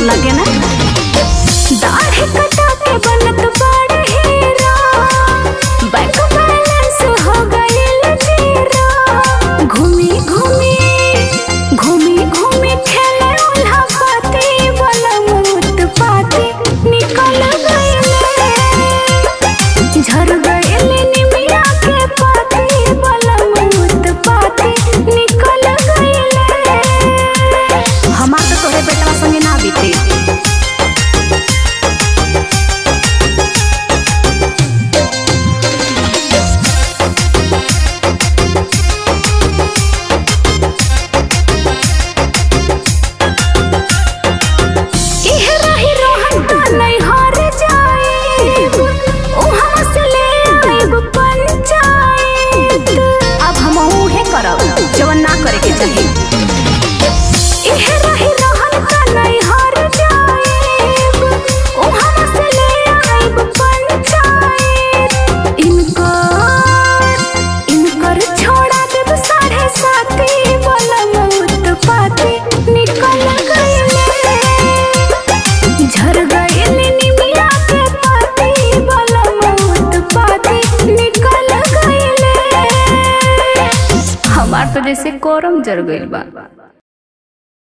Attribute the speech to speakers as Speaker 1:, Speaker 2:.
Speaker 1: लगे ना दाढ़ी कटा के बनत बड़ हीरा बैंक बैलेंस हो गइल जीरो घूमी घूमी घूमी घूमी खेले उल्हा पाती बलम उत्पाती निकल गइले झर गइले निमिया के पाती बलम उत्पाती निकल गइले हमार तो तोरे बेटवा संगे ना बीते इहे रही रोहन तो नहीं हार जाएब उहाँ से ले आएब पंचायत अब हम उहे करब जवन ना करे के चाही इहे रही रोहन तो नहीं हार जाएब उहाँ से ले आएब पंचायत इनकर इनकर छोड़ा देब साढ़े साथी बलम उत्पाती निकल गइले झर गइले निमिया के पाती बलम उत्पाती निकल गइले हमार तो जैसे कोरम जर गइल बा